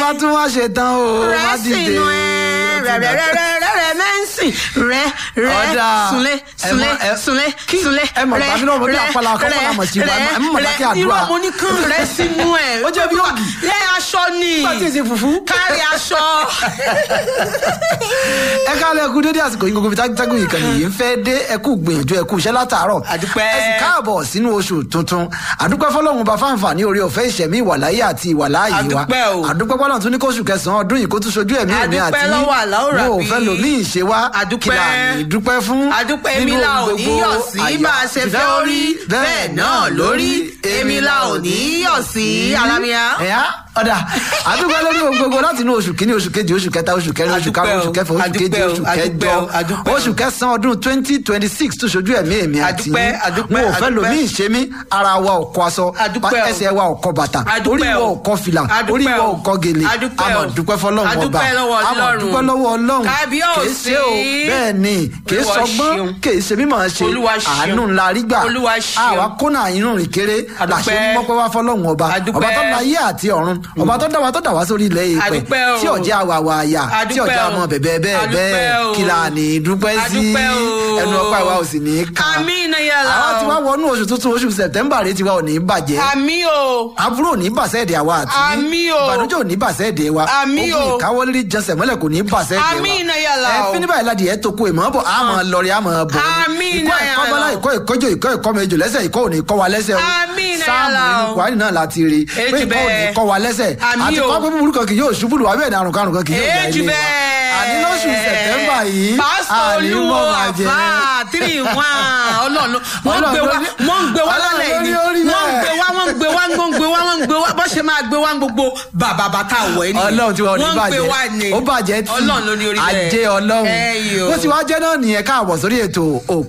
bá tún wá ṣe tán o má rẹ dìde sínú ẹ rẹ rẹ rẹ rẹ rẹ rẹ mẹ́ǹsì rẹ rẹ Ọ̀dà. súnlé Ẹ súnlé mọ- ẹ- súnlé kí- súnlé ẹ mọ̀ rẹ gbàmí náà mo bí rẹ àpàlà àkọ́kọ́ rẹ náà mọ̀ sí wa, ẹ mọ̀ rẹ dákẹ́ àdúrà. irọ́ mo ní kán rẹ sínú ẹ Ó jẹ́ bí ògì. lẹ́ aṣọ ni Nígbà tí èsì fùfú. kárí aṣọ ẹ kálẹ̀ ẹkú dédé àsìkò yìí gbogbo tágùn ìkànnì yìí ń fẹ́ dé ẹkú gbìyànjú ẹkú iṣẹ́ látàárọ̀ Àdúpẹ́. ẹ sì káàbọ̀ sínú oṣù tuntun àdúpẹ́ fọlọ́run bá fáǹfààní orí ọ̀fẹ́ ìṣẹ̀mí ìwàláyé àti ìwàláyé wa Àdúpẹ́ o. àdúpẹ́ fọlọ́run tún ní kóṣù kẹsàn-án ọdún yìí kó tún ṣojú ẹ̀mí èmi àti Àdúpẹ́ lọ́wọ́ Àlàó mo ò Ràbí. fẹ́ lòmí ìṣe wa Àdúpẹ́. kí la ní dúpẹ́ fún àdúpẹ́ nínú èmi la ò ohun ní gbogbo. yọ̀ sí Àyà- bá a ṣe fẹ́ orí bẹ́ẹ̀ náà lórí èmi la ò ní yọ̀ sí alámíà. ẹ̀yà ọ̀dà àdúgbò lórí ohun gbogbo láti inú oṣù kínní oṣù kejì oṣù kẹta oṣù kẹrin oṣù karùn-ún oṣù kẹfà oṣù kejì Àdúpẹ́ o, oṣù àdúpẹ́ kẹjọ o, àdúpẹ́ o. oṣù kẹsàn-án ọdún twenty twenty six tó ṣojú ẹ̀mí èmi àti Àdúpẹ́, àdúpẹ́, mo ò fẹ́ àdúpẹ́. lomi ìṣemí ara wa ò kọ aṣọ Àdúpẹ́ o. ẹsẹ̀ wa ò kọ bàtà Àdúpẹ́ orí wa o. ò kọ fìlà Àdúpẹ́ orí wa o. ò kọ gèlè Àdúpẹ́ o. àmọ̀ dúpẹ́ fọlọ́run ọba Àdúpẹ́ lọ́wọ́ àmọ̀ Ọlọ́run. dúpẹ́ lọ́wọ́ ọlọ́run Kábíyèsí. kìí ṣe o bẹ́ẹ̀ ni kìí Olúwa sọgbọ́n ṣeun. kìí ṣe mímọ̀ ṣe Olúwa ṣeun. àánú ńlá rí gbà Olúwa ṣeun. àwa kónà inú rìn kéré Àdúpẹ́. làṣẹ mọ́pẹ́ wá fọlọ́run ọba Àdúpẹ́. ọba tó la ayé àti ọ̀run ọba tó dá wa tó dá wa sórí ilẹ̀ èèpẹ̀ Àdúpẹ́ o. tí ọ̀jẹ̀ àwàwà àyà tí Àdúpẹ́ ọ̀jẹ̀ o. àmọ́ bẹ̀bẹ̀ bẹ́ẹ̀ Àdúpẹ́ bẹ́ẹ̀ o. kí la ní dúpẹ́ sí Àdúpẹ́ o. ẹnu ọpá ìwà ò sì ní í ká Àmín yàrá àwa o. ti wá wọnú oṣù tuntun oṣù sẹ̀tẹ́mbà rẹ tiwa ò ní í bàjẹ́ àmì o àbúrò ò ní bàṣẹ́ èdè àwa àti yín. Àmín o. ìbànújẹ́ ò ní bàṣẹ́ èdè wa Àmín o. ogun ìkáwọ́lérí jẹsẹ̀ mọ́lẹ̀ kò ní bàṣẹ́ èdè wa Àmín náà yàrá ẹ o. fíní báyìí ládìí ẹ tó kó ìmọ̀ bọ̀ àmọ́ lọ́ọ̀rì àmọ́ bọ̀ Àmín ìkọ́ náà ẹ̀kọ́ yàrá bọ́lá o. ìkọ́ ìkọ́jọ ìkọ́ ìkọ́ mẹ́jọ lẹ́sẹ̀ ìkọ́ ò ní kọ́ wa lẹ́sẹ̀ o Àmín náà sáàmù yàrá o. nínú kwari náà láti rí pé Èjì ìkọ́ ò ní bẹ́ẹ̀. kọ́ wa lẹ́sẹ̀ Àmín àti o. kọ́ pé búburú kan kì yóò ṣubú lù wá bẹ́ẹ̀ ni àrùn karùn kan kì yóò jà èjì ilé wa bẹ́ẹ̀ àní lóṣù sẹ̀tẹ́mbà yìí pásítọ̀ àní olúwo mọ̀ bàjẹ́. àfà tírì wán ọlọ́run wọ́n gbé wá wọ́n gbé wá Ọlọ́run lálẹ́ ló ní yìí orí wọ́n bẹ́ẹ̀. gbé wá wọ́n gbé wá wọ́n gbé wá wọ́n gbé wá bó ṣe máa gbé wá gbogbo bàbà bàtà wọ̀ ẹ́ nìyẹn ọlọ́run tí wọn ò ní wọ́n gbé wá bàjẹ́ ni ó bàjẹ́ tí ọlọ́run ló ní orí bẹ́ẹ̀ ajé ọlọ́run ẹ̀yọ́ bó ti wá jẹ́ náà nìyẹn káàbọ̀ sórí ètò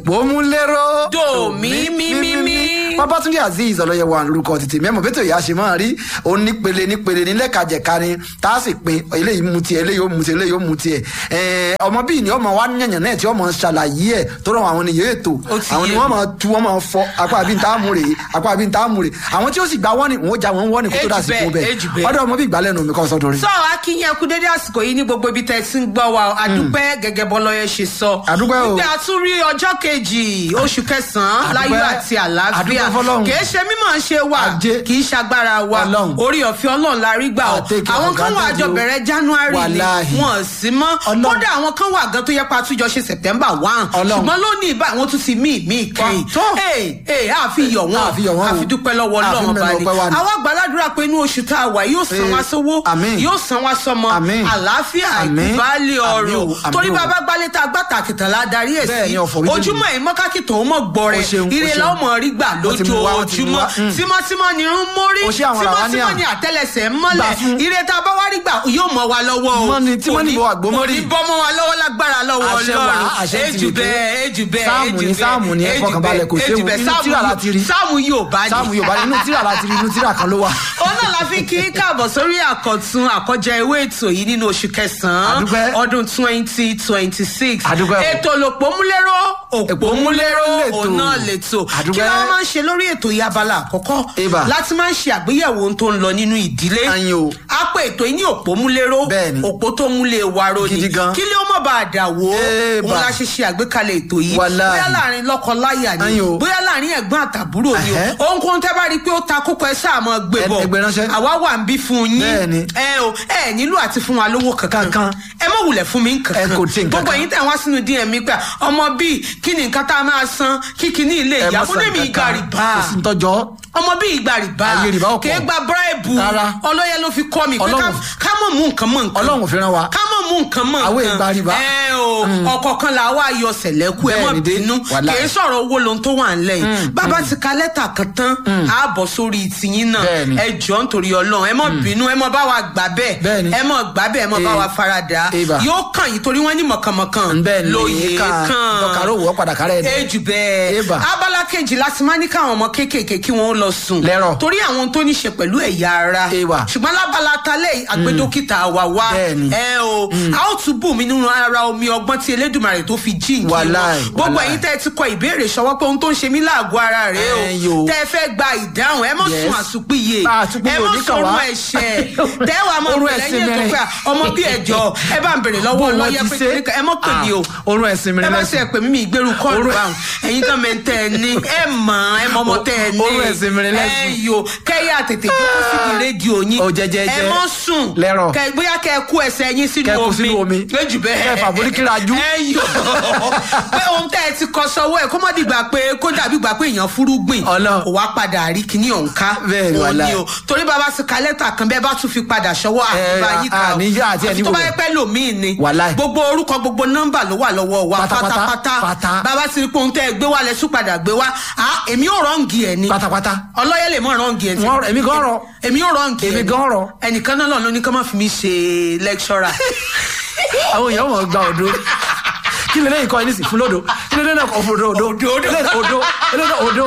òpómúléró Dò mí, mí, mí, mí. babatunde azeez ọlọ́yẹwà lórúkọ tètè mẹ́mọ̀ bẹ́tẹ̀ ìyá ṣe máa rí òun nípele nípele nílẹ̀kajẹ̀ka ni tá a sì pin eléyìí mu tiẹ̀ eléyìí ó mu tiẹ̀ eléyìí ó mu tiẹ̀ ẹ̀ẹ́ ọmọ bíi ni ọmọ wa yànyàn náà tí ọmọ ṣàlàyé ẹ̀ tó rọ àwọn ènìyàn ètò Ó ti àwọn yé ni mi. wọ́n máa tu wọ́n máa fọ apá àbí ntá mú rèé apá àbí ntá mú rèé àwọn tí ó sì gba wọ́n ni wọ́n já wọn wọ́n ni kó tó dà sí Èjì fún bẹ́ẹ̀, èjì bẹ́ẹ̀ bẹ́ẹ̀. ọdọ ọmọ bíi ìgbàlẹ́nu mi kọ́ sọ́dọ̀ rẹ̀. sọ akínyẹn kú dédé àsìkò yìí ní gbogbo ibi tẹ́ ẹ ti ń gbọ́ wa o. àdúpẹ́ gẹ́gẹ́ bọ́lọ́yẹ ṣe sọ Àdúpẹ́ o. wípé a tún rí ọjọ́ kejì oṣù kẹsàn-án Àdúpẹ́. láyọ̀ àti àlàáfíà Àdúpẹ́ f'Ọlọ́run. kì í ṣe mímọ̀ ṣe wa Ajé. kì í ṣagbára wa Ọlọ́run. orí ọ̀fẹ́ ọlọ́run la rí gbà o Àtẹ̀kẹ́ àwọn kan wà advantage àjọ o. bẹ̀rẹ̀ january ni Wàláhì. wọn ò sí mọ́ Ọlọ́run. kódà àwọn kan wà gan tó yẹ pa àtúnjọ ṣe september one Ọlọ́run. ṣùgbọ́n lónìí ìbá àwọn tún ti mí mí kẹ́yìn tó. ee ee àfi yọ̀ wọ́n Àfi yọ̀ wọ́n o. àfi dúpẹ́ lọ́wọ́ Àfi ọlọ́run mẹ́nu bá ní ọpẹ́ wa ni. àwa gbàládùra pé inú oṣù tá a wà yóò san Ee, wá sówó àmín. yóò san wá sọmọ Àmín. àlàáfíà Àmín. ìbálẹ̀ Àmín ọ̀rọ̀ o, àmín torí o. bàbá gbalẹ̀ tá a gbà tàkìtàn la darí ẹ̀ Bẹ́ẹ̀ sí ni, ọ̀fọ̀ wíjọ́ ojúmọ́ ẹ̀ mọ́kákì tó ń mọ̀ gbọ́rẹ̀ O ṣeun, o ire ṣeun. la ó mọ̀ rí gbà Wọ́n ti mú wá, wọ́n ti mú lójoojúmọ́ wá, mm. tímọ́tímọ́ ni irun mórí O ṣe àwọn làwọn ní tímọ́tímọ́ à. ni àtẹ́lẹsẹ̀ ń Gbà mọ́lẹ̀ fún. ire tá a bá wá rí gbà yóò mọ̀ wá lọ́wọ́ o Mọ́ ni tímọ́ ní Kò bọ̀ àgbómọ́rì. kò ní bọ́ mọ́ wa lọ́wọ́ lágbára lọ́wọ́ Àṣẹ wà, ọlọ́run àṣẹ ti ejù wèké. bẹ́ẹ̀ ejù bẹ́ẹ̀ Sáàmù ejù ni, bẹ́ẹ̀, sáàmù ni, ẹ ejù fọkànbalẹ̀, kò bẹ́ẹ̀, séwu. ejù bẹ́ẹ̀, Inú sáàmù tírà yóò- láti rí. sáàmù yóò bá ní sáàmù yorùbá inú tíra láti rí inú tíra kan ló wà. òun náà la fi kí káàbọ̀ sórí àkọ́tún àkọ́jẹ ewé ètò yìí nínú oṣù kẹsàn-án Àdúpẹ́. ọdún twenty twenty six Àdúpẹ́ o. ètò lòpómúléró òpómúléró lètò. òun náà lètò Àdúpẹ́. kí ló máa ń ṣe lórí ètò yìí abala àkọ́kọ́ Eba. láti máa ń ṣe àgbéyẹ̀wò ohun tó ń lọ nínú ìdílé Ayin o. a pè ètò yìí ní òpómúléró Bẹ́ẹ̀ni. òpó tó múlé wa ro ni Gidi gan. kí ló mọ̀ bá a dà wó Eba. òun la ṣe ṣe àgbékalẹ̀ ètò yìí Wàláhì. bóyá láàrin lọ́kọ-láyà ni Ayin o. bóyá láàrin ẹ̀gbọ́n àtàbúrò ni Ẹ̀hẹ́. o ohunkóhun tẹ́ bá rí i pé ó ta kókó ẹ sáà mọ́ gbé Ẹ- bọ̀ ẹ gbé ránṣẹ́. àwa wà ń bí fún yín Bẹ́ẹ̀ni. ẹ o ẹ nílò àti fún wa lówó kankan Kankan. ẹ mọ̀ wulẹ̀ fún mi nkankan Ẹ kò tí nǹkan gbogbo kan. ẹ̀yin tẹ̀ wá sínú dm mi pé ọmọ bíi kí ni nǹkan tá a máa san kí kíní ilé ẹ ìyá má fún san mi ìgbà kankan. rìbá kò sí ń tọ́jọ́. ọmọ bíi ìgbà rìbá Ayé rìbá ò pọ̀. kì í gba bíráìbù Rárá. ọlọ́yẹ ló fi kọ́ mi pé Ọlọ́run- ká- ká mọ̀ mú nǹkan mọ̀ nǹkan ọlọ́run ò fi rán wa. ká mọ̀ mú nǹkan mọ̀ Àwọn nǹkan ìgbà rìbá. ẹ o ọ̀kọ̀ọ̀kan là wá yọ sẹ̀lẹ́kù ẹ mọ̀ Bẹ́ẹ̀ni dé, bínú wàláhì. kì í sọ̀rọ̀ owó lohun tó wà ńlẹ̀ yìí bàbá ti ka lẹ́tà kan tán á bọ̀ sórí tìyín náà Bẹ́ẹ̀ni. ẹ jọ nítorí ọlọ́run ẹ mọ̀ bínú ẹ mọ̀ bá wa gbà bẹ́ẹ̀ Bẹ́ẹ̀ni. ẹ mọ̀ gbà bẹ́ẹ̀ ẹ mọ̀ bá Eh, wa farada Eba. yóò kàn yín torí wọ́n ní mọ̀kànmọ̀kàn bẹ́ẹ̀ ni lóye kan kàn dọ́kàrọ̀ wọ́ padà kárẹ̀ ni. ejù bẹ́ẹ̀ Eba. abala kejì láti máa ní káwọn ọmọ kéékèèké kí wọ́n lọ sùn Lẹ́rọ̀. torí àwọn tó ní ṣe pẹ̀lú ẹ̀yà ara Eba. ṣùgbọ́n lábala talẹ̀ àgbẹ̀ dókítà wa wá Bẹ́ẹ̀ni. ẹ o a ó tún bù mí nínú ara omi ọgbọ́n tí elédùnmarè tó fi jí ìkí wọn Wàláì, gbogbo wàláì. ẹ̀yin tẹ́ ẹ ti kọ ìbéèrè ṣọwọ́ pé ohun tó ń ṣe mí láàgọ́ ara rèé o Ẹ yo. tẹ́ ẹ fẹ́ gba ìdáhùn ẹ mọ̀ Yes. sùn àsùnpìyè Ah, àsùnpìyè ẹ mọ̀ oníkàn sọ̀rọ̀ wá. ẹ̀ṣẹ̀ tẹ́ wàá mọ̀ Orun pé ẹ̀sìn lẹ́yìn ètò mẹ́rin. pé ọmọ bí ẹ̀jọ̀ ẹ bá ń bèrè lọ́wọ́ Bó wọn lọ́yẹ́ ti pé ṣe? kíníkan ẹ mọ̀ pè mí o Ah, orun ẹ̀sìn mi ẹ bá lẹ́sìn. ṣe pè mí mi ìgbérù kọ́ọ̀lù Orun- báwọn ẹ̀yin kan mẹ́ tẹ́ ẹ ní ẹ mọ̀ ẹ mọ̀ ọmọ tẹ́ ẹ ní Orun ẹ̀sìn mi lẹ́sìn. ẹ yo kẹ́yà tètè jókòó síbi rédíò yín Ó jẹ́ jẹ́ ẹ jẹ́. mọ̀ sùn Lẹ́rọ̀. kẹ bóyá kẹ kú ẹsẹ̀ yín sínú Kẹ́ kú omi sínú omi. lójú bẹ́ẹ̀ Kẹ́ fàbórí kírajú. ẹ yọ pé ohun tẹ́ ẹ ti kọ sọ́wọ́ ẹ̀ kó mọ́ dìgbà pé kó dàbí gbà pé èèyàn fúrúgbìn Ọlọ́run. kò wá padà rí kíní ọ̀hún ká Bẹ́ẹ̀ ni, Òun wàláì. o torí bàbá ti ka lẹ́tà kan bẹ́ẹ̀ bá tún fi padà sọ́wọ́ Ẹ, àbíbá yín ká à, o níyà àti ẹni tó bá wò yẹ bẹ́ẹ̀. pẹ́ lòmíì ni Wàláì. gbogbo orúkọ gbogbo nọ́mbà ló wà lọ́wọ́ wa Pátápátá, pátápátá pátá. bàbá ti rí pé ohun tẹ́ ẹ gbé wá lẹ́sùn padà gbé wá Ah, èmi ò rọ́ǹgì ẹ̀ ni pátápátá. ọlọ́yẹ̀ lè mọ̀ rọ́ǹgì ẹ̀ tí- Wọ́n rọ- èmi gan rọ. èmi ò rọ́ǹgì ẹ̀ Èmi ni. gan rọ. ẹnìkan náà lọ́nà ní kí wọ́n má fi mí ṣe lẹ́kṣọ́rà àwọn èèyàn mọ̀ gba òdo kí lè lẹ́yìn kọ́ ẹni sì fún lódo kí lè lẹ́yìn kọ́ fún òdo òdo òdo òdo òdo òdo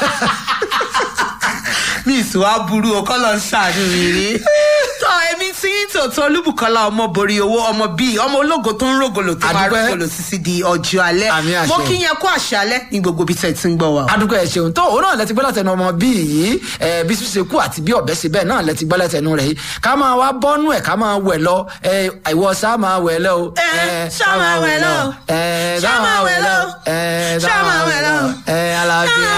mi ìsúwá burú o kọ́ lọ ṣàánú mi rí. tọ́ èmi tí ń tòótọ́ olúbùkọ́lá ọmọ borí owó ọmọ bíi ọmọ ológo tó ń rògòlò tó máa Àdúpẹ́. rògòlò títí di ọjọ́ alẹ́. Àmín àṣẹ. mo kí yẹn kó àṣálẹ́ ní gbogbo ibi tẹ̀ tí ń gbọ́ wa. o. adúgbò ẹ ṣeun tó òun náà lẹ ti gbọ́ látẹnu ọmọ bíi yìí ẹ bí ṣíṣe kú àti bí ọ̀bẹ ṣe bẹ́ẹ̀ náà lẹ ti gbọ́ látẹnu rẹ̀ yìí ká máa wá bọ́nú ẹ̀ ká máa wẹ̀ lọ ẹ ìwọ sá máa wẹ̀ lọ o. Ẹ, ṣá máa wẹ̀ lọ. ẹ Ṣá máa wẹ̀ lọ. ẹ Ṣá máa wẹ̀ lọ. ẹ àlàáfíà.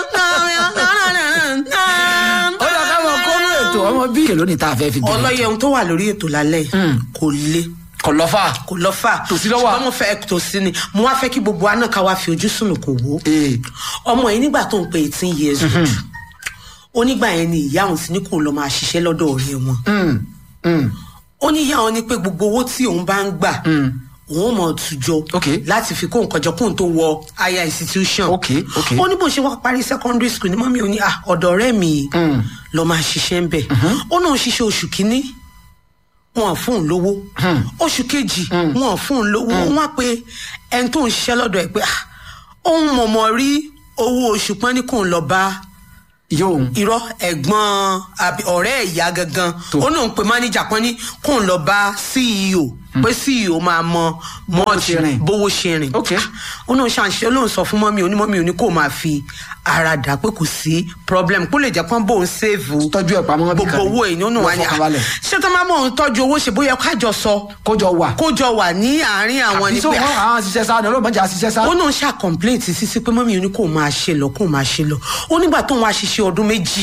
ó yà ká máa kónú ètò ọmọ bíi èlò ní tá a fẹ́ fi bẹ̀rẹ̀ ọlọ́yẹ ohun tó wà lórí ètò lálẹ́ yìí kò le kò lọ́fà. kò lọ fà Tòsí ló wà. ṣùgbọ́n mo fẹ́ tòsí ni mo wá fẹ́ kí gbogbo wa náà ká wá fi ojú sùnùkùn wò ó ee ọmọ yìí nígbà tó ń pe eighteen years old onígbà yẹn ni ìyá òun ti ní kó lọ máa ṣiṣẹ́ lọ́dọ̀ ọ̀rẹ́ wọn mm, mm, ó ní ìyá òun ní pé gbogbo owó tí òun bá ń gbà òun mọ̀ tùjọ Ok. láti fi kó nǹkan jọ kóun tó wọ higher institution Ok, ok. ó ní bó ṣe wá parí secondary school ní mọ́mí òun ní "Ah, ọ̀dọ̀ ọ̀rẹ́ mi Mm. lọ máa ṣiṣẹ́ ń bẹ̀ ó náà ń ṣiṣẹ́ oṣù kínní wọn fún un lówó oṣù kejì wọn fún un lówó wọn á pe ẹni tó ń ṣiṣẹ́ lọ́dọ̀ ẹ̀ pé "Ah, òun mọ̀mọ́ rí owó oṣù pọ́n ní kóun lọ bá yóò irọ́ ẹ̀gbọ́n àbí ọ̀rẹ́ ìyá gangan Tó. ó náà ń pe mánéjà kan ní kóun lọ bá ceo pé ceo máa mọ mọ́ọ̀tì ṣe rìn. bówó ṣe rìn Ok. ó náà ṣàǹṣe ó lóun sọ fún mọ́mí onímọ́mí òní kó máa fi ara dà pé kò sí problem kó lè jẹ́ pọ́n bóun sèvù tọ́jú ẹ̀ pamọ́ bí gbogbo kan owó èyí ó náà wà ní lọ́fọ̀kànbalẹ̀. ṣé tó máa mọ̀ òun tọ́jú owó ṣe bóyá kájọ sọ kójọ wà. kó jọ wà ní àárín àwọn àbí ni tó pé wọn àwọn àṣìṣe sá ni ọlọ́mọdé àṣìṣe sá. ó náà ṣá complaint sísí pé mọ́mí oní kò máa ṣe lọ kò máa ṣe lọ ó nígbà tóun wá ṣiṣẹ́ ọdún méjì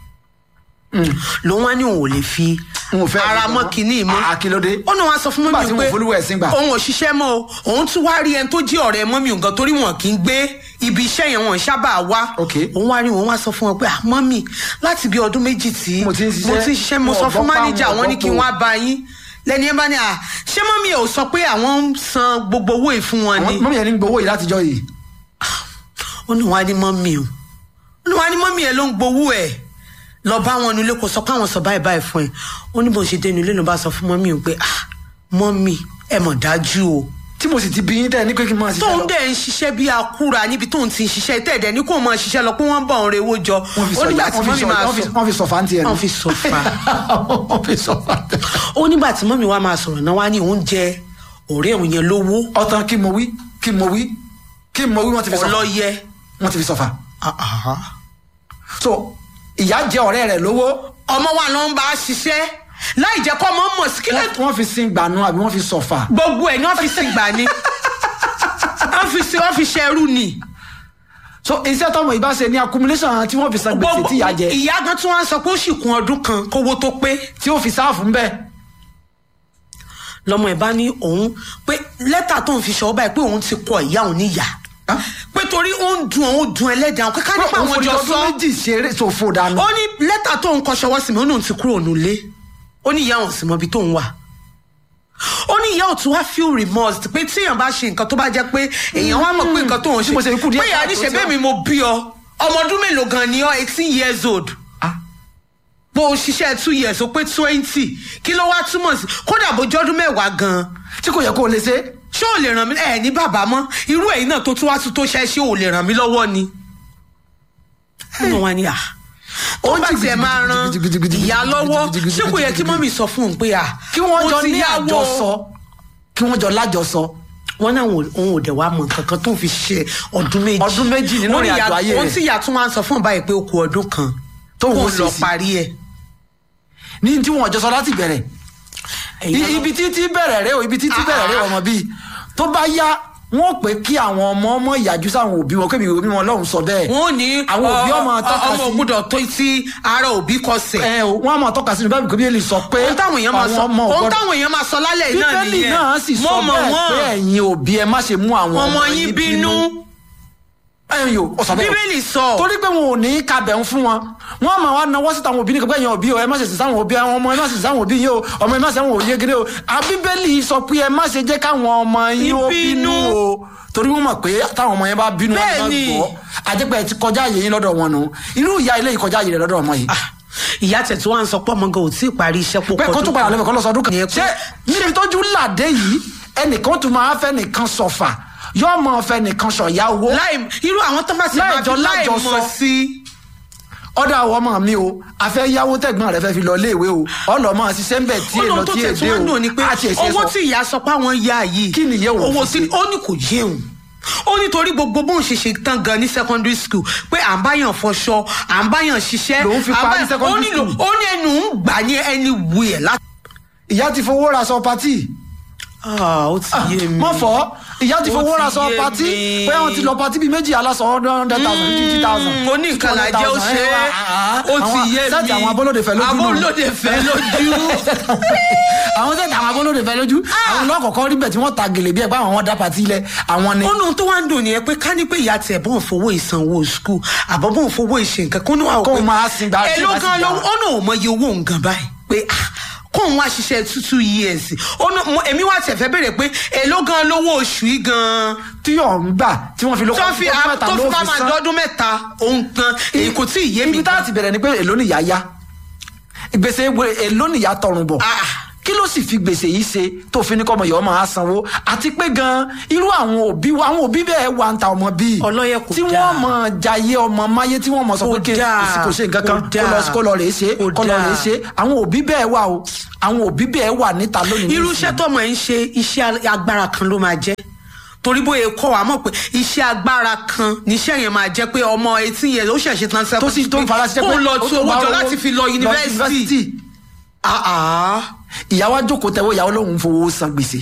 lòun wá ní òun ò lè fi N ò fẹ́ ara ẹ̀sìn mọ́ mọ́. kínní mọ́ Ah, kí ló dé? ó náà wá sọ fún Nígbà mọ́mí tí pé wọn ò folúwẹ̀ ẹ̀sìn gbà. òun ò ṣiṣẹ́ mọ́ o òun tún wá rí ẹni tó jí ọ̀rẹ́ mọ́mí nǹkan torí wọn kì í gbé ibi iṣẹ́ yẹn wọn sábà wá Ok. òun wá rí òun wá sọ fún wọn pé ah mọ́mí láti bí ọdún méjì tí Mo ti ń ṣiṣẹ́. mo ti ń ṣiṣẹ́ mo Wọn sọ ò fún gbọ́ pa, mánéjà wọn ò wọn ní gbọ́ kí po. wọ́n á bá yín lẹ́ni ẹ bá ní à ṣé mọ́mí ò sọ pé àwọn ń san gbogbo owó yìí fún wọn ni mọ́mí yẹn ní gbowó yìí látijọ́ yìí. ó ní wàá ní mọ́mí o ó ní wàá ní mọ́mí ẹ ló ń gbowó ẹ̀ lọ bá wọn nílé kó sọ pé àwọn sọ báyìí báyìí fún ẹ ó ní bó ṣe dénú ilé ló bá sọ fún mọ́mí o pé ah mọ́mí ẹ mọ̀ dájú o tí mo sì ti bí yín tẹ́ ẹ ní pé kí n máa ṣiṣẹ́ tóun lọ. dẹ̀ ń ṣiṣẹ́ bí akúra níbi tóun ti ń ṣiṣẹ́ tẹ̀dẹ̀ ní kó máa ṣiṣẹ́ lọ pé wọ́n ń bọ̀ ń rewó jọ wọ́n fi ó nígbà sọ tí mọ́mí máa wọ́n fi sọ wọ́n fi sọ fáńtì ẹ̀ nù. wọ́n fi sọ fa wọ́n fi sọ fáńtì. ó nígbà tí mọ́mí wa máa sọ̀rọ̀ náà wá ní oúnjẹ ọ̀rẹ́ òun yẹn lówó ọ̀tàn kí mo wí kí mo wí kí mo wí wọ́n ti fi sọ fà. ọlọ́yẹ wọ́n ti fi sọ fà. Ah, ah. so ìyá jẹ ọ̀rẹ́ rẹ̀ lówó ọmọ wa ló ń bá a ṣiṣẹ́ láì jẹ́ kọ́ ọmọ mọ̀ sí kílẹ̀ wọ́n- wọ́n fi sin gbànú àbí wọ́n fi sọ fà. gbogbo ẹ̀ ní wọ́n fi sin gbà ni wọ́n fi sin wọ́n fi ṣẹrú ni so iṣẹ́ tọmọ ìbá ṣe ní accumulation tí wọ́n fi san gbèsè tí ìyá jẹ ìyá gan tí wọ́n sọ pé ó sì kún ọdún kan kówó tó pé tí ó fi sáàfù ń bẹ́ẹ̀. lọmọ ẹ̀ bá ní òun pé lẹ́tà tó ń fi ṣọ́ báyìí pé òun ti kọ ìyá òun níyà Ah. pé torí ó ń dun òun dun ẹlẹ́dàá pé ká nípa àwọn jọ sọ ọdún méjì ṣeré ṣòfò dànù. ó ní lẹ́tà tó ń kọ ṣọwọ́ sí mi ó ní òun ti kúrò nílé ó ní ìyá òun sì mọ ibi tó ń wà ó ní ìyá òtún wá feel remorse pé tí èèyàn bá ṣe nǹkan tó bá jẹ́ pé èèyàn wá mọ̀ pé nǹkan tó ń Bí mo ṣe ṣe kú díẹ̀ pé ìyá ní káàtó ṣe tí bẹ́ẹ̀ ó- mi mo bí ọ ọmọ ọdún mélòó gan ni ọ eighteen years old Ah. bó o ṣiṣẹ́ two years ó pé twenty kí ló wá túmọ̀ sí kódà bójú ọdún mẹ́wàá gan tí kò yẹ kó o lè ṣe. ṣé ò lè ràn mí ẹ ní bàbá mọ́ irú ẹ̀yin náà tó tún wá tún tó ṣe ṣé ò lè ràn mí lọ́wọ́ ni. nínú wa ni à ó Ó ń bá jì tiẹ̀ máa ran gidigidigidi, ìyá lọ́wọ́ gidigidigidi, ṣé kò yẹ kí mọ́mì sọ fún un pé à kí wọ́n mo jọ ti ní yáwó àjọsọ kí wọ́n jọ lájọsọ wọn náà wọn òun ò dẹ̀ wá mọ nǹkan kan tó ń fi ṣe ọdún méjì Ọdún méjì nínú Ó ní ìrìn àjò ìyá- ayé rẹ̀. ohun tí ìyá tún wá ń sọ fún báyìí pé ó kù ọdún kan Tóun kó ó ṣe lọ sí. parí ẹ̀ ní tí wọ́n jọ sọ láti bẹ̀rẹ̀ Ẹ̀yin I- náà- ibi títí bẹ̀rẹ̀ rẹ o ibi títí Ah, bẹ̀rẹ̀ rẹ ah. ọmọ bíi tó bá yá wọn pé kí àwọn ọmọ ọmọ ìyàjú sáwọn òbí wọn kébi òbí wọn lọ́hùn sọ bẹ́ẹ̀ wọn ò ní àwọn òbí ọmọ tọ́ka ọmọ sí ògbúdọ̀ tó sí ara òbí kọsẹ̀ ẹ o wọn àmọ́ tọ́ka sínú báyìí kò bí sọ pé ohun táwọn èèyàn máa sọ àwọn ọmọ ò ohun gbọ́dọ̀- táwọn èèyàn máa sọ lálẹ́ yìí náà bíbélì nìyẹn náà sì sọ Mo mọ̀ bẹ́ẹ̀ wọ́n. pé ẹ̀yin òbí ẹ má ṣe mú àwọn ọmọ yín bínú ẹ̀yin o ọ̀sán bẹ́ẹ̀ bíbélì sọ torí pé wọn ò ní kabẹ̀ ń fún wọn wọn máa wá nawọ́ síta àwọn òbí ní kẹgbẹ́ yẹn òbí o ẹ má ṣe sì sáwọn òbí àwọn ọmọ ẹ má ṣe sì sáwọn òbí yìí o ọmọ ẹ má ṣe àwọn òye gidi o àbíbélì sọ pé ẹ má ṣe jẹ́ káwọn ọmọ yín ó Ìbínú. bínú o torí wọn mọ̀ pé táwọn ọmọ yẹn bá bínú wọn Bẹ́ẹ̀ máa ni. gbọ́ àjẹpẹ́ ti kọjá àyè yín lọ́dọ̀ wọn nù irú ìyá ilé yìí kọjá àyè rẹ̀ lọ́dọ̀ ọmọ yìí Ah, ìyá tẹ̀ tí wọ́n á sọ pé ọmọ gan ò tí ì parí iṣẹ́ pọ̀ pé kó tún padà lẹ́bẹ̀ẹ́ kó lọ sọ ọdún kan Ní ẹkún. ṣé níbi tójú làdé yìí ẹnìkan tún máa fẹ́ nìkan sọ̀fà yóò mọ̀ fẹ́ nìkan sọ̀yà owó láì irú àwọn tó bá ti máa Láìjọ fi láì lájọ mọ̀ sọ. sí ọ̀dọ̀ àwọn ọmọ mi o àfẹ́ yáwó tẹ̀gbọ́n rẹ̀ fẹ́ fi lọ iléèwé o ọlọ́mọ ṣiṣẹ́ ń bẹ̀ tí èlò ọlọ́run tó tí tẹ̀ tí èdè wọ́n o dùn ni pé àti èsì owó sọ. tí ìyá sọ pé àwọn ya yìí Kí ni ìyẹn ò owó fi tí ṣe? ó ní kò yéun ó nítorí gbogbo bóun ṣe ṣe tán gan ní secondary school pé à ń báyàn fọṣọ à ń báyàn ṣiṣẹ́ Lòun fi à ń parí báyàn- secondary ó ní lò- school. ó ní ẹnu ń gbà ní ẹni wù ẹ̀ láti. ìyá ti fowó ra sọ patí ó ti yé mi mọ fọ ìyá ti Ó fowó ti ra sọ yé patí mi. pé wọn ti lọ patí bíi méjì aláṣọ hundred thousand fifty thousand. Mm, oníkànnà jẹ́ ó ṣe é ó ti yé mi sẹ́ẹ̀tì àwọn abọ́lódé fẹ́ lójú nù. abọ́lódé fẹ́ lójú àwọn sẹ́ẹ̀tì àwọn abọ́lódé fẹ́ lójú àwọn lọ́kọ̀ọ́kọ́ rí bẹ̀ tí wọ́n ta gèlè bí ẹ̀ pé àwọn wọn dá patí lẹ̀ àwọn ni. ọ̀nà tó wá ń dùn nìyẹn pé ká ní pé ìyá tiẹ̀ bọ́n fowó ìsanwó skul àbọ̀ bọ́n fowó ìṣe nǹkan kó ní wàá Kó máa sin gbà- èló sin gan gbà. ló ọ̀nà ò mọ iye owó nǹkan báyìí pé ah, kóun wá ṣiṣẹ́ two two years ọ̀nà mo- èmi wá tiẹ̀ fẹ́ béèrè pé èló gan lówó oṣù yìí gan tí yóò ń gbà tí wọ́n fi lóko tó fi ọdún mẹ́ta tó ló fi bá fi máa san. dọ́dún mẹ́ta òun gan èyí kò tí ì yé mi ibi tá a ti bẹ̀rẹ̀ ni pé èló nìyá yá gbèsè wo- èló nìyá tọrùn bọ̀ Ah. kí ló sì fi gbèsè yìí ṣe tó fi ní kọ́ ọmọ yìí ọmọ á sanwó àti pé gan irú àwọn òbí wa àwọn òbí bẹ́ẹ̀ wà ń ta ọmọ bíi Ọlọ́yẹ kò tí dáa. wọ́n mọ̀ jayé ọmọ máyé tí wọ́n mọ̀ sọ pé Kò kí dáa. kò sí kò ṣe nǹkan kan Kò kó lọ dáa. kó lọ rèé ṣe Kò kó lọ rèé dáa. ṣe àwọn òbí bẹ́ẹ̀ wà o àwọn òbí bẹ́ẹ̀ wà níta lónìí irú nísìnyí. iṣẹ́ tọmọ ẹ̀ ń ṣe iṣẹ́ agbára kan ló máa jẹ́ torí bóyá kọ́ wa mọ̀ pé iṣẹ́ agbára kan níṣẹ́ yẹn máa jẹ́ pé ọmọ etí yẹn ó ṣẹ̀ṣẹ̀ tán tó sì tó ń fara ṣiṣẹ́ kó pé lọ ó tu tó owó bá jọ láti fi lọ yunifásitì Ah, ah. ìyàwó àjòkó tẹwọ ìyàwó lòun fowó san gbèsè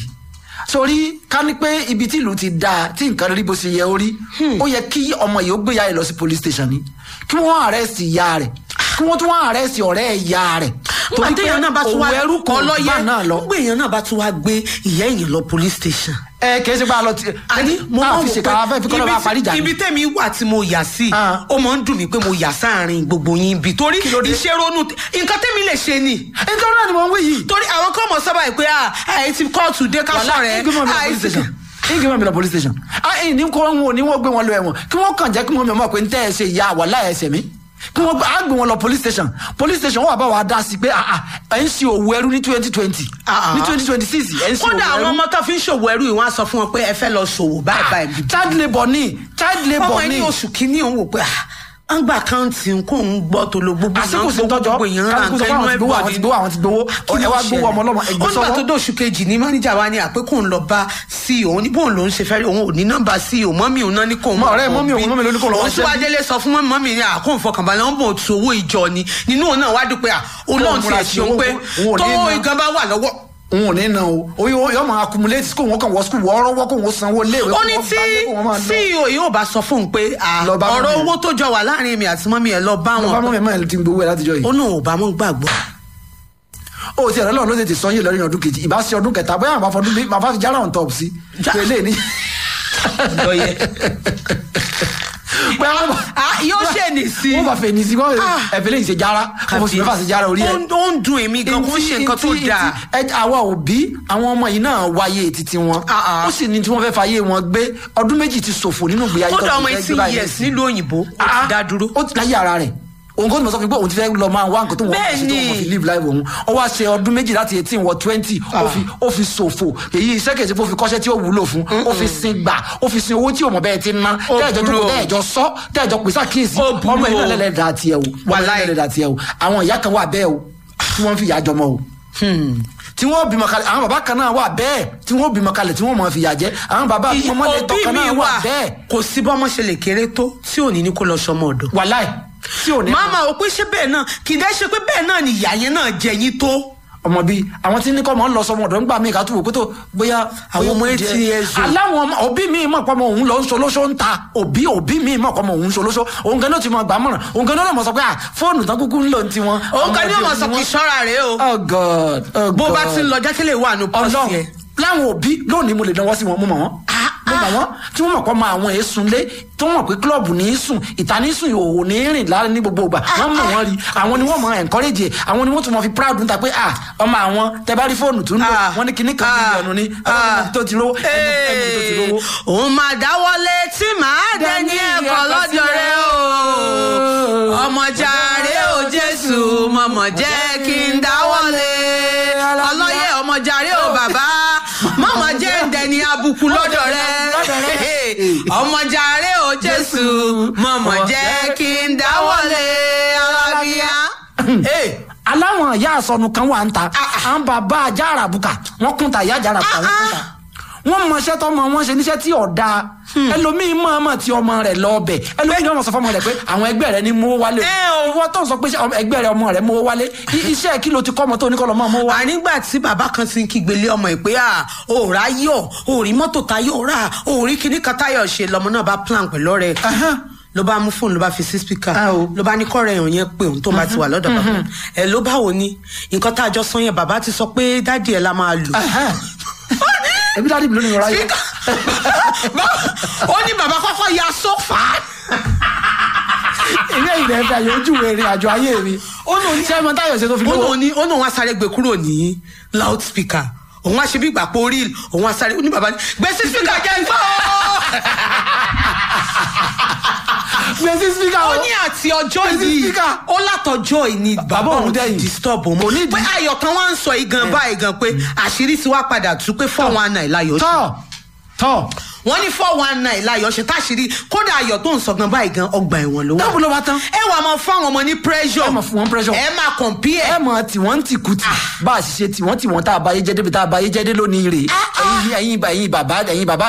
sórí ká ní pé ibi tí ìlú ti dáa tí nǹkan rí bó ṣe yẹ ó rí ó yẹ kí ọmọ yìí ó gbé ìyá rẹ̀ lọ sí police station ni kí wọ́n arrest ìyá rẹ̀ kí wọ́n tún wọ́n arrest ọ̀rẹ́ ìyá rẹ̀ nígbà téèyàn náà bá tún wá òwò ẹrú kan ọlọ́yẹ bá náà lọ nígbà èèyàn náà bá tún wá gbé ìyá èèyàn lọ police station ẹ kìí ṣe pé a lọ ti àní mo a máa fi wò ṣèkà afẹ́ fi kọ́lọ́ bá parí ìjà pé ni ibi tẹ́mi wà tí mo yà sí Ah. ó máa ń dùn mí pé mo yà sáàrin gbogbo yín bí torí Kí ló dé? iṣẹ́ ronú nǹkan tẹ́mi lè ṣe ni nítorí náà ni mo ń wí yìí torí àwọn kan mọ̀ sábà pé àì ti kóòtù dé ká sọ̀rẹ́ ìgbìmọ̀ mi lọ police station ìgbìmọ̀ mi lọ police station ah ẹ̀yìn ní kó wọn ò ní wọ́n gbé wọn lọ ẹ̀wọ̀n kí wọ́n kàn jẹ́ kí wọ́n mi mọ̀ pé ń tẹ́ ẹ ṣe ìyá wà láyà ẹsẹ̀ mi kí wọ́n á gbé wọn lọ police station police station wọ́n wà bá wa dá sí pé ah ah ẹ̀ ń ṣe òwò ẹrú ní twenty twenty Ah, ah. ní twenty twenty six ẹ̀ ń ṣe òwò kódà àwọn ẹrú ọmọ tó fi ń ṣòwò ẹrú yìí wọ́n á sọ fún wọn pé ẹ fẹ́ lọ ṣòwò báyìí báyìí bí child labour ni child ọmọ labour ẹ ni ní oṣù kínní òun wò pé à ń gba àkáǹtì kó ń gbọ́ tó lo gbogbo àsìkò sí tọjọ gbogbo èèyàn rà kálukú sọ nǹkan fún inú àwọn ti gbowó àwọn ti gbowó àwọn ti gbowó ẹ wá gbowó ọmọ ọlọmọ ẹgbẹ ó nígbà tó sọwọ dé oṣù kejì ní máníjà wa ní àpé kóun lọ bá ceo òun ní bóun lòún ṣe fẹ́ rí òun ò ní nọ́mbà ceo mọ́mí òun náà ní kóun Mọ ọ̀rẹ́ mọ́mì òun, mọ́mì ló ní kóun lọ òun wá tí wàá ṣẹ́ bí. délé sọ fún mọ́mí mọ́mí ní àkóun fọkànbalẹ̀ wọn bò tu owó ìjọ ni nínú òun náà wá dúpẹ́ à olóhùn múra ti sí ẹ̀sìn owó, pé òun ò ní tó ná. ìgan bá wà lọ́wọ́ òun ò ní na o oye yọ máa accumulate kó wọn kàn wọ school wọ́n rọ́wọ́ kó wọn sanwó léèwé ó kó ní wọn tí gbálé, kó wọn máa lọ. ceo yóò bá sọ fún un pé à, Lọ bá ọ̀rọ̀ mọ́mì ẹ̀. owó tó jọ wà láàrin èmi àti mọ́mí ẹ̀ lọ bá bá wọn mọ́ mi máa ti gbowó ẹ̀ látijọ́ yìí. ó náà ò bá mọ́ gbàgbọ́ ó ti ẹ̀rọ lọ́run ló tètè sọ yìí lọ́rin ọdún kejì ìbá ṣe ọdún kẹta bóyá àwọn afọdún bíi bàbá fi jára on top sí. Já- pẹ̀lẹ́ ní. lọ́yẹ. pé wọ́n bá Ah, yóò ṣe ní sí wọ́n bá fẹ̀ ní sí wọ́n Ah. ẹ̀fẹ̀ lè ṣe jára wọ́n fò sí mẹ́fà sí jára orí ó ẹ̀. ń- ó ń dùn èmi gan kó ń ṣe nǹkan tó Ntí- dáa ntí- ẹ àwa òbí àwọn ọmọ yìí náà wáyé títí wọn Ah, ah. ó sì ní tí wọ́n fẹ́ fàyè wọn gbé ọdún méjì ti ṣòfò nínú ìgbé ayé kódà tó ọmọ ti fẹ́ gbé eighteen báyìí years nísìnyí. nílùú òyìnbó ó ti Ah, dá dúró ó ti láyé ara rẹ̀ òun kò tí mo sọ fún mi pé òun ti fẹ́ lọ máa wá nǹkan tó wọ́n Bẹ́ẹ̀ ṣe tó ni. wọ́n fi live life òun ó wá ṣe ọdún méjì láti eighteen wọ twenty ó fi ó fi ṣòfò èyí iṣẹ́ kejì ó fi kọ́ṣẹ́ tí ó wúlò fún ó fi sin gbà ó fi sin owó tí òmò bẹ́ẹ̀ ti ná Ó tẹ́ẹ̀jọ́ burú jókòó o. tẹ́ẹ̀jọ́ sọ tẹ́ẹ̀jọ́ pèsè àkíyèsí Ó burú ọmọ ìlú o. ẹlẹ́dàá tiẹ̀ o ọmọ ìlú Wàláì. ẹlẹ́dàá tiẹ̀ o àwọn ìyá kan wà bẹ́ẹ̀ o tí wọ́n fi ìyá jọmọ o tí wọ́n bímọ kalẹ̀ àwọn bàbá kan náà wà bẹ́ẹ̀ tí wọ́n bímọ kalẹ̀ tí wọ́n mọ̀ fìyà jẹ àwọn bàbá ọmọdé òbí tọkàn mi náà wà wà bẹ́ẹ̀ kò sí bọ́mọ ṣe lè kéré tó tí ò ní ní kó lọ sọmọ ọ̀dọ̀. wàláì tí ò ní. màmá ò pé ṣé bẹ́ẹ̀ náà kì í dẹ́ ṣe pé bẹ́ẹ̀ náà ni ìyá yẹn náà jẹ yín tó. ọmọ bíi àwọn tí ní kọ́ mọ́ ń lọ sọmọ ọ̀dọ́ nígbà míì ká tó wò pé tó bóyá. Àwọn ọmọ bóyá eighty jẹ- years old. aláwọn ọmọ òbí mi mọ̀ pọ́mọ òun lọ ń solóṣó ń ta òbí òbí mi mọ̀ pọ́mọ òun solóṣó òun gan ló ti mọ gbà mọ̀ràn òun gan ló mọ̀ sọ pé à fóònù tán kúkú ń lò ń tiwọn. òun kan ní ọmọdé ọmọ sọ ni kì í wọ́n. ṣọ́ra rèé o. oh god oh god bó bá ti ń lọ jákèlè wà nù pọ́ọ̀sì ọlọ́run yẹn. láwọn òbí lónìí mo lè dánwọ́ sí wọn mo mọ̀ wọ́n mo mọ̀ wọ́n tí wọ́n mọ̀ pọ́ mọ àwọn èésùn lé tí wọ́n mọ̀ pé kílọ̀bù ní í sùn ìta ní í sùn ìhòòhò ní í rìn lára ní gbogbo ìgbà wọ́n mọ̀ wọ́n rí àwọn ni wọ́n mọ̀ encourage ẹ̀ àwọn ni wọ́n tún mọ̀ fi proud níta pé ah ọmọ àwọn tẹ bá rí fóònù tó ń lò Ah. wọ́n ní kinní kan Ah. mílíọ̀nù ní ọlọ́run tó ti rówó ẹni ẹni tó ti rówó. òun máa dáwọ́lé tí màá dẹ ní ẹ̀kọ́ lọ́jọ́ rẹ o ọmọ jàre o jésù mọ̀mọ̀ jẹ́ kí n dáwọ́lé ọlọ́yẹ ọmọ jàre o bàbá mọ̀mọ̀ jẹ́ ń dẹni abùkù lọ́dọ̀ rẹ ọmọ jàre o jésù mọ̀mọ̀ jẹ́ kí n dáwọ́lé alábíyá. aláwọn ìyá àsọnù kan wà ń ta àwọn bàbá ajá àràbùkà wọn kún ta ìyá àjà àràbùkà wọn kún ta wọn mọṣẹ́ tọmọ wọn ṣe níṣẹ́ tí ọ̀dà ẹlòmíín mọ̀ọ́mọ̀ tí ọmọ rẹ̀ lọ bẹ̀ ẹlòmíín ọmọ sọ fọmọ rẹ̀ pé àwọn ẹgbẹ́ rẹ̀ ní mú wálé Ẹ o. ìwọ tó ń sọ pé ṣé ọmọ- ẹgbẹ́ rẹ̀ ọmọ rẹ̀ mú wálé i- iṣẹ́ kí ló ti kọ́ ọmọ tó ní kọ́ lọ́mọ mú wá. ànígbà tí bàbá kan ti ń kígbélé ọmọ ẹ pé à òòrà yọ òòrí mọ́tò táyọ̀ rà òòrí kíní kan táyọ̀ ṣe lọmọ náà bá plan pẹ̀lú ọ̀rẹ́ ẹ̀. Ahán. ló bá mú fóònù ló bá fi sí spíkà Ah, o. ló bá ní kọ́rẹ́ èèyàn yẹn pé òun tó bá ti wà lọ́dọ̀ bàbá ẹ ló báwo ni nǹkan tá a jọ sọ yẹn bàbá ti sọ pé dádì ẹ la máa lò. Ẹhẹ́n. ẹbí dáàdì mi ló ní ìrora yìí. ó ní bàbá kọ́kọ́ ya sófà. ilé ìrẹ̀ ẹ̀fẹ̀ àyè ojú ìrìn àjò ayé mi. ó lò ní ṣé ẹ mọ táyọ̀ ṣe tó fi ó lówó. lóun ní ó lóun wá sáré gbé kúrò ní loud speaker òun wá ṣe bí ìgbà pé orí òun wá sáré ó ní bàbá ní gbé sí speaker jẹ́ gbọ́. gbèsè spíkà ó o. ní àti ọjọ́ Gbé sí yìí speaker. ó látọjọ́ yìí ni bàbá Bàbá òun òun dẹ̀yìn. ti disturb òun Kò ní pé ìdí. ayọ̀ kan wá ń sọ igan báyìí gan pé àṣírí ti wá padà tú pé four one nine láyọ̀ ṣe tọ́ tọ́ wọ́n ní four one nine láyọ̀ ṣe táṣírí kódà ayọ̀ tó ń sọ gan báyìí gan ọgbà ẹ̀wọ̀n ló wà. dábò ló bá tán. ẹ wà máa fún àwọn ọmọ ní pressure ẹ máa fún wọn pressure. ẹ máa compare ẹ mọ tiwọn ti kùtì bá a ṣiṣẹ́ tiwọn tiwọn tá a bá yé jẹ́dé bí tá a bá yé jẹ́dé lónìí rè ẹ̀yin ẹ̀yin ẹ̀yin bàbá ẹ̀yin bàbá